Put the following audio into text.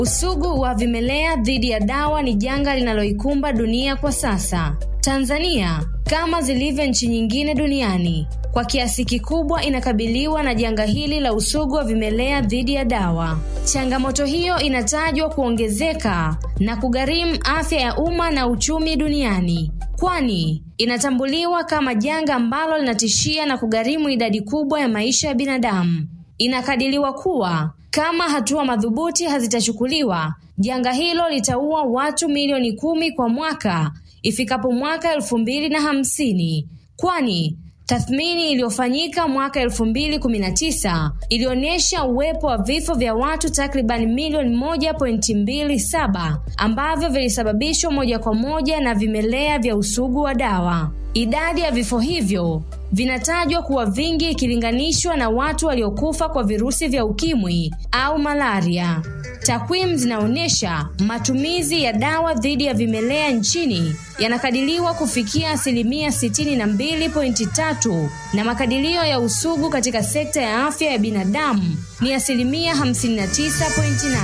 Usugu wa vimelea dhidi ya dawa ni janga linaloikumba dunia kwa sasa. Tanzania kama zilivyo nchi nyingine duniani kwa kiasi kikubwa inakabiliwa na janga hili la usugu wa vimelea dhidi ya dawa. Changamoto hiyo inatajwa kuongezeka na kugharimu afya ya umma na uchumi duniani, kwani inatambuliwa kama janga ambalo linatishia na kugharimu idadi kubwa ya maisha ya binadamu. Inakadiriwa kuwa kama hatua madhubuti hazitachukuliwa, janga hilo litaua watu milioni kumi kwa mwaka ifikapo mwaka elfu mbili na hamsini kwani tathmini iliyofanyika mwaka elfu mbili kumi na tisa ilionyesha uwepo wa vifo vya watu takriban milioni moja pointi mbili saba ambavyo vilisababishwa moja kwa moja na vimelea vya usugu wa dawa. Idadi ya vifo hivyo vinatajwa kuwa vingi ikilinganishwa na watu waliokufa kwa virusi vya ukimwi au malaria. Takwimu zinaonyesha matumizi ya dawa dhidi ya vimelea nchini yanakadiriwa kufikia asilimia 62.3 na makadirio ya usugu katika sekta ya afya ya binadamu ni asilimia 59.8.